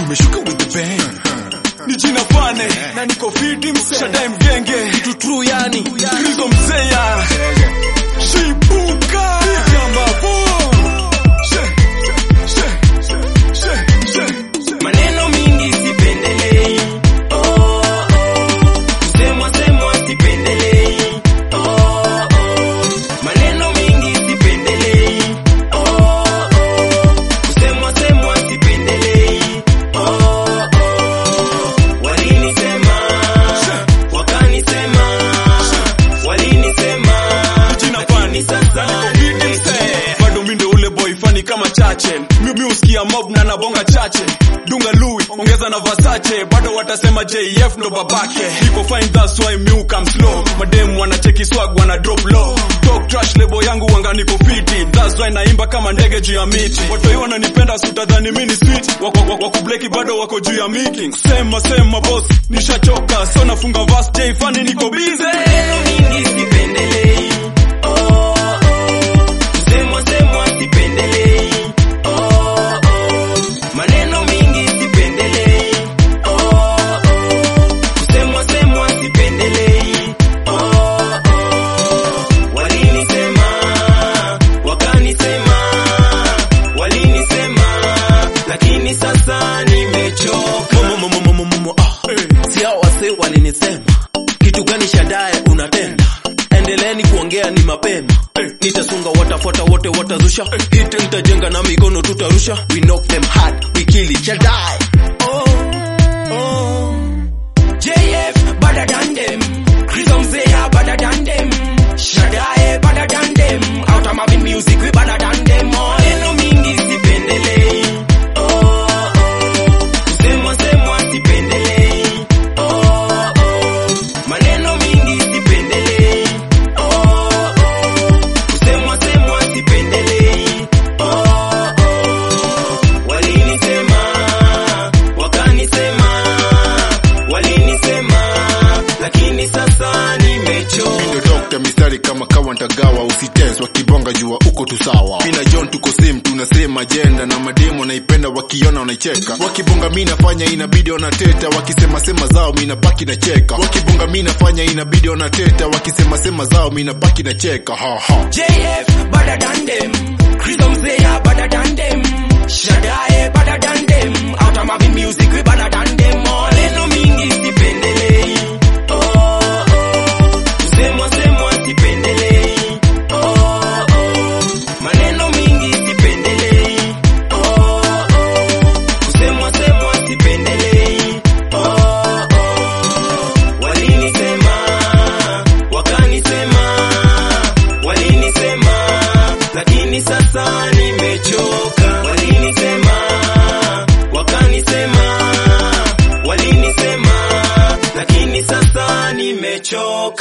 tumeshuka with the bang ni jina fane na niko fiti mshadai mgenge kitu true yani krizo mzeya shipuka kama boom she she she she she maneno mingi sipendelei oh, oh. kusemwa semwa sipendelei oh, oh. maneno mingi sipendelei oh, oh. kusemwa semwa sipendelei oh, oh. walinisema wakanisema walinisema jina fani sasa bado mi ndo ule boy fani kama chache mi mi usikia mob na nabonga chache dunga lui ongeza na vasache bado watasema jf ndo babake niko fine that's why mi come slow madem wanacheki swag wana drop low talk trash lebo yangu wanga niko fiti that's why naimba kama ndege juu ya miti watoi wananipenda sutadhani mi ni sweet wako wako, wako bleki bado wako juu ya miki sema sema boss nishachoka so nafunga vas j fani niko busy maneno mingi sipendelei oh, oh. kusemwa semwa sipendelei oh, oh. maneno mingi sipendelei oh, oh. kusemwa semwa sipendelei oh, oh. walinisema wakanisema walinisema lakini sasa nimechoka Momo, momo, momo, momo, ah. Si hao wasee walinisema kitu gani shadae unatenda endeleeni kuongea ni mapema nitasunga watafuata wote watazusha hiti nitajenga na mikono tutarusha we knock them hard we kill it shadae oh, oh. JF better than them. Rhythm Zaya better than them. Shadae better than them. Out of my music we better than them. Maneno mingi sipendelei. Oh, oh. Kusemwa semwa sipendelei. Oh, oh. Maneno mingi sipendelei. Oh, oh. Kusemwa semwa sipendelei. Oh, oh. Walinisema, wakanisema, walinisema, lakini sasa nimechoka. Ndo dokta mistari kama kawa ntagawa usitense wakibonga jua uko tu sawa mina john tuko same tunasema jenda na mademo naipenda wakiona wanaicheka wakibonga mi nafanya inabidi wanateta wakisema sema zao mi napaki na cheka wakibonga mi nafanya inabidi wanateta wakisema sema zao mi napaki na cheka ha ha JF better than them. Rhythm Zaya better than them. Shadae better than them. Out of my music we better than them. Maneno mingi sipendelei. Oh, oh. Kusemwa semwa sipendelei. Oh, oh. Maneno mingi sipendelei. Oh, oh. Kusemwa semwa sipendelei. Oh, oh. Walinisema, wakanisema, walinisema, lakini sasa nimechoka. Walinisema, wakanisema, walinisema, lakini sasa nimechoka.